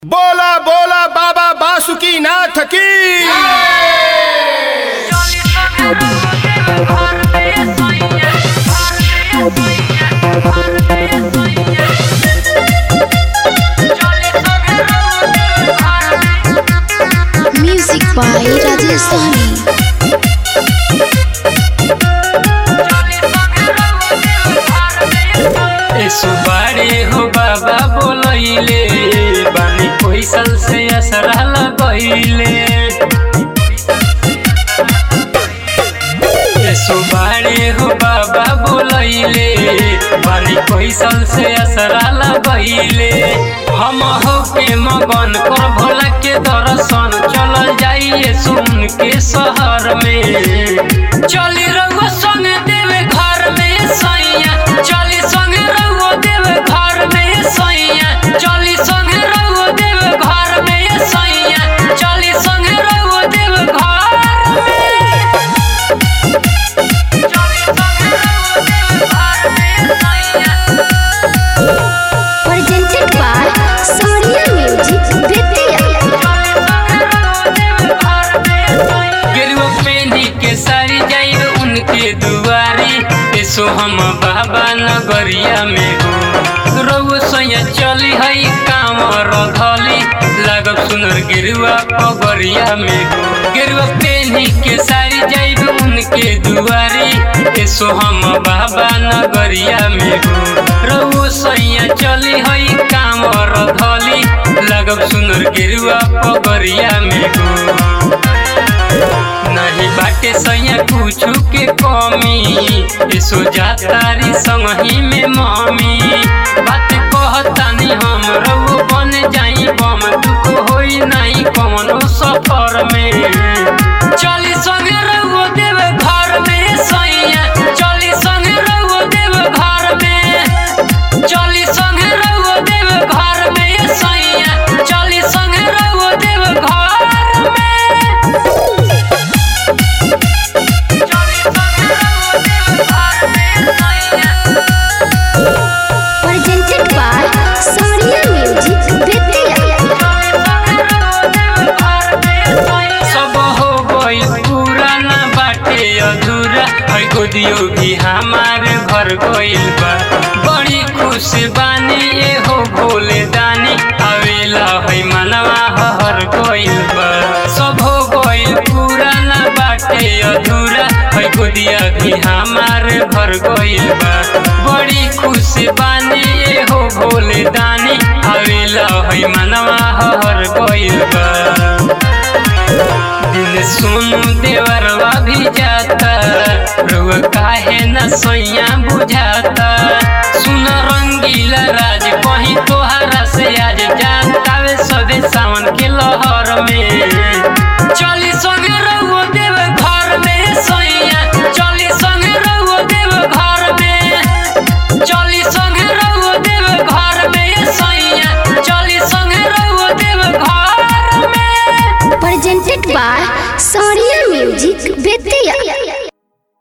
बोला बोला बाबा बासुकी नाथ की Music by Rajesh Sahni. ए सुबारे हो बाबा बोलैले बानी पैसल से असरा लगैले ए सुबारे हो बाबा बोलैले बानी पैसल से असरा लगैले हम हो के मगन कर भोला के दर्शन चल जाइए सुन के शहर में चली रहुआ संग देवे घर में सैया चली संग रहुआ देवे घर में सैया चली संग रहुआ देवे घर में सैया चली संग रहुआ देवे घर में चली संग रहुआ देवे घर में सैया Presented by Sonia Music Vidya. गेरुआ पेंदी के सारी जाइब उनके दुआरी एसो हम बाबा नगरिया में हो रउआ सैया चली हई काम रधली लागब सुनर गेरुआ पगरिया में हो गेरुआ पेंदी के सारी जाइब उनके दुआरी एसो हम बाबा नगरिया में हो रउआ सैया चली हई काम रधली लागब सुनर गेरुआ पगरिया में हो नहीं बाटे सैया कुछु के कमी यसो जातारी संगही में मम्मी बात कहतानी हम रउ बन जाई बम दुख होई नहीं कौनो सफर में चली संगे रउओ देव घर में सैया चली संगे रउओ देव घर में चली संगे रउओ देव घर में सैया चली संगे रउओ देव घर में Presented by Sonia Music Vidya. सब हो गइल पूरा ना बाटे अधूरा है गोदियो भी हमार घर गइल बा बड़ी खुश बानी ए हो भोले दानी आवेला है मनवा हर गइल बा सब हो गइल पूरा ना बाटे अधूरा है गोदिया भी हमार घर गइल बा बड़ी खुश बानी ए हो भोले दानी आवेला है मनवा हर गइल बा दिल सुन देवरवा भी जाता रुआ काहे न सोया बुझाता सुन रंगीला राज कहीं तोहरा से आज जाता वे सबे सावन के लहर में